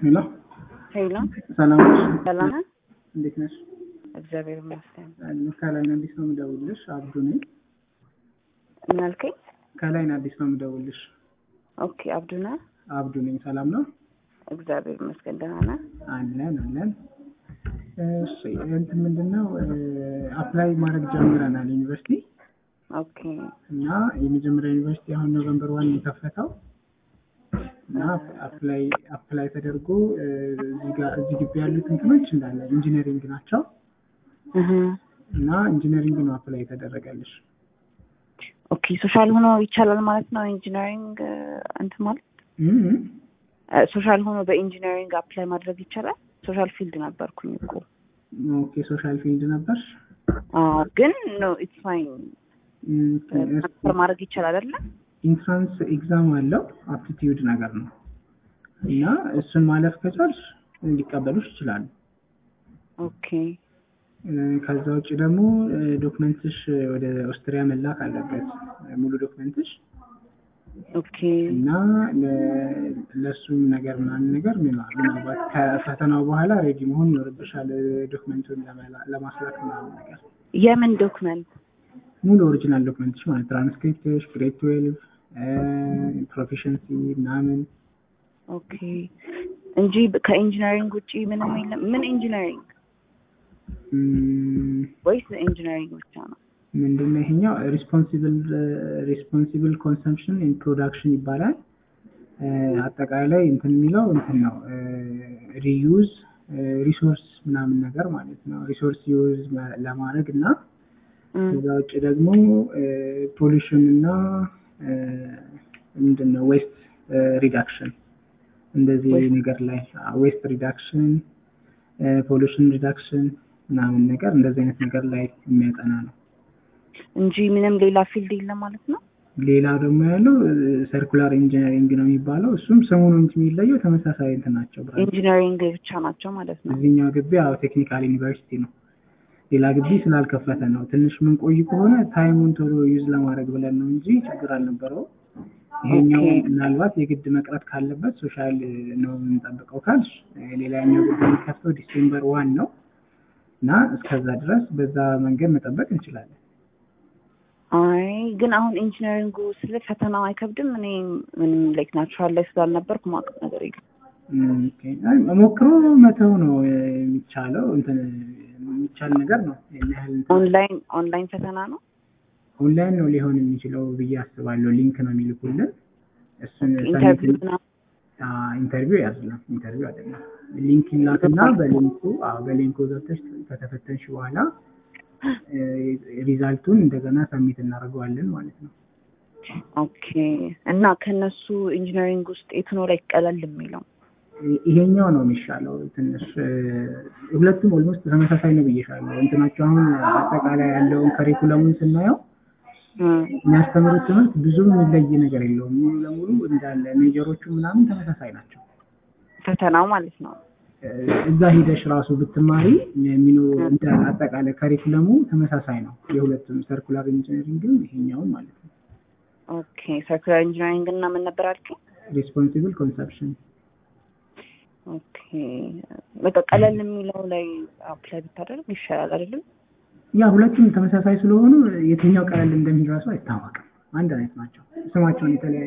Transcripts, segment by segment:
ሄሎ ሄሎ ሰላም ነሽ? ሰላም ነህ? እንዴት ነሽ? እግዚአብሔር ይመስገን። ከላይ ነው አዲስ ነው የምደውልልሽ። አብዱ ነኝ። ምን አልከኝ? ከላይ ነው አዲስ ነው የምደውልልሽ። ኦኬ አብዱና አብዱ ነኝ። ሰላም ነው? እግዚአብሔር ይመስገን ደህና ነህ? አለን አለን። እሺ እንትን ምንድን ነው አፕላይ ማድረግ ጀምረናል ዩኒቨርሲቲ ኦኬ እና የመጀመሪያ ዩኒቨርሲቲ አሁን ኖቨምበር ዋን የከፈተው እና አፕላይ አፕላይ ተደርጎ እዚህ ጋር እዚህ ግቢ ያሉት እንትኖች እንዳለ ኢንጂነሪንግ ናቸው እህ እና ኢንጂነሪንግ ነው አፕላይ የተደረገልሽ። ኦኬ ሶሻል ሆኖ ይቻላል ማለት ነው ኢንጂነሪንግ እንትን ማለት እም ሶሻል ሆኖ በኢንጂነሪንግ አፕላይ ማድረግ ይቻላል? ሶሻል ፊልድ ነበርኩኝ እኮ ኦኬ ሶሻል ፊልድ ነበር። አዎ ግን ኖ ኢትስ ፋይን እም ማስተር ማድረግ ይቻላል አይደለ? ኢንትራንስ ኤግዛም አለው አፕቲቲዩድ ነገር ነው እና እሱን ማለፍ ከቻልሽ ሊቀበሉሽ ይችላሉ። ኦኬ እ ከዛ ውጭ ደግሞ ዶክመንትሽ ወደ ኦስትሪያ መላክ አለበት ሙሉ ዶክመንትሽ ኦኬ እና ለ- ለእሱም ነገር ምናምን ነገር ምና- ምናልባት ከፈተናው በኋላ ሬዲ መሆን ይኖርብሻል ዶክመንቱን ለመላ- ለማስላክ ምናምን ነገር የምን ዶክመንት? ሙሉ ኦሪጂናል ዶክመንትሽ ማለት ትራንስክሪፕትሽ፣ ግሬድ ትዌልቭ ፕሮፊሽንሲ ምናምን ኦኬ እንጂ ከኢንጂነሪንግ ውጪ ምንም የለም። ምን ኢንጂነሪንግ እም፣ ወይስ ኢንጂነሪንግ ብቻ ነው? ምንድነው ይሄኛው ሪስፖንሲብል ሪስፖንሲብል ኮንሰምፕሽን ኢን ፕሮዳክሽን ይባላል። እ፣ አጠቃላይ እንትን የሚለው እንትን ነው ሪዩዝ ሪሶርስ ምናምን ነገር ማለት ነው። ሪሶርስ ዩዝ ለማድረግ እና እም፣ ከዛ ውጭ ደግሞ ፖሊሽን እና ምንድን ነው ዌስት ሪዳክሽን እንደዚህ Waste- ነገር ላይ ዌስት ሪዳክሽን ፖሊሽን ሪዳክሽን ምናምን ነገር እንደዚህ አይነት ነገር ላይ የሚያጠና ነው። እንጂ ምንም ሌላ ፊልድ የለም ማለት ነው። ሌላ ደግሞ ያለው ሰርኩላር ኢንጂነሪንግ ነው የሚባለው። እሱም ስሙ ነው እንጂ የሚለየው ተመሳሳይ እንትን ናቸው። ብራንች ኢንጂነሪንግ ብቻ ናቸው ማለት ነው። እዚህኛው ግቢ ያው ቴክኒካል ዩኒቨርሲቲ ነው። ሌላ ግቢ ስላልከፈተ ነው። ትንሽ ምንቆይ ከሆነ ታይሙን ቶሎ ዩዝ ለማድረግ ብለን ነው እንጂ ችግር አልነበረው። ይሄኛው ኦኬ። ምናልባት የግድ መቅረት ካለበት ሶሻል ነው የምንጠብቀው ካልሽ፣ ሌላኛው ግቢ የሚከፍተው ዲሴምበር ዋን ነው እና እስከዛ ድረስ በዛ መንገድ መጠበቅ እንችላለን። አይ ግን አሁን ኢንጂነሪንጉ ስለ ፈተናው አይከብድም። እኔ ምንም ላይክ ናቹራል ላይ ስላልነበርኩ ማውቀው ነገር የለም። እም፣ ኦኬ። አይ ሞክሮ መተው ነው የሚቻለው። እንትን የሚቻል ነገር ነው። ያን ያህል እንትን ኦንላይን ኦንላይን ፈተና ነው። ኦንላይን ነው ሊሆን የሚችለው ብዬ አስባለሁ። ሊንክ ነው የሚልኩልን። እሱን ኢንተርቪው ሰሚት- ምናምን አ፣ ኢንተርቪው ያዝላል። ኢንተርቪው አይደለም። ሊንክ ይላክና በሊንኩ አዎ፣ በሊንኩ ገብተሽ ከተፈተንሽ በኋላ እ፣ ሪዛልቱን እንደገና ሰሚት እናደርገዋለን ማለት ነው። ኦኬ። እና ከነሱ ኢንጂነሪንግ ውስጥ የቱ ነው ላይ ቀለል የሚለው? ይ- ይሄኛው ነው የሚሻለው። ትንሽ እ፣ ሁለቱም ኦልሞስት ተመሳሳይ ነው ብዬሻለሁ። እንትናቸው አሁን አጠቃላይ ያለውን ከሪኩለሙን ስናየው እም፣ የሚያስተምሩት ትምህርት ብዙም የሚለይ ነገር የለውም። ሙሉ ለሙሉ እንዳለ ሜጀሮቹ ምናምን ተመሳሳይ ናቸው። ፈተናው ማለት ነው። እ፣ እዛ ሂደሽ ራሱ ብትማሪ የሚኖሩ እንደ አጠቃላይ ከሪኩለሙ ተመሳሳይ ነው። የሁለቱም ሰርኩላር ኢንጂነሪንግም ይሄኛውም ማለት ነው። ኦኬ። ሰርኩላር ኢንጂነሪንግ እና ምን ነበር አልከኝ? ሪስፖንሲብል ኮንሰፕሽን ኦኬ። በቃ ቀለል የሚለው ላይ አፕላይ ብታደርግ ይሻላል አይደለም? ያ ሁለቱም ተመሳሳይ ስለሆኑ የትኛው ቀለል እንደሚል ራሱ አይታወቅም። አንድ አይነት ናቸው። ስማቸውን የተለያየ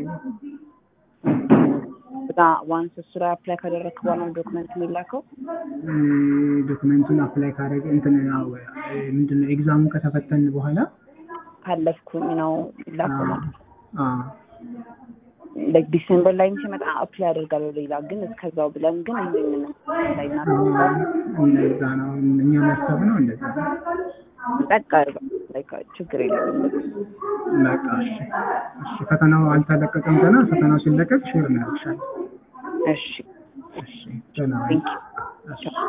በቃ ዋንስ እሱ ላይ አፕላይ ካደረግክ በኋላ ዶክመንት የሚላከው እ፣ ዶክመንቱን አፕላይ ካደረገ እንትን ያው እ፣ ምንድነው ኤግዛሙን ከተፈተን በኋላ ካለፍኩኝ ነው የሚላከው ማለት ነው። አ፣ ላይክ ዲሴምበር ላይ ሲመጣ አፕላይ አደርጋለሁ ሌላ ግን እስከዛው ብለን ግን ይህንን ላይ አ፣ እናደርጋለን። እንደዛ ነው እኛ ማሰብ ነው እንደዛ ነው። በቃ ላይክ ችግር የለም። በቃ እሺ፣ እሺ። ፈተናው አልተለቀቀም ገና። ፈተናው ሲለቀቅ ሼር እናደርግሻለን። እሺ እሺ፣ ደህና ሁኚ። ቴንክ ዩ እሺ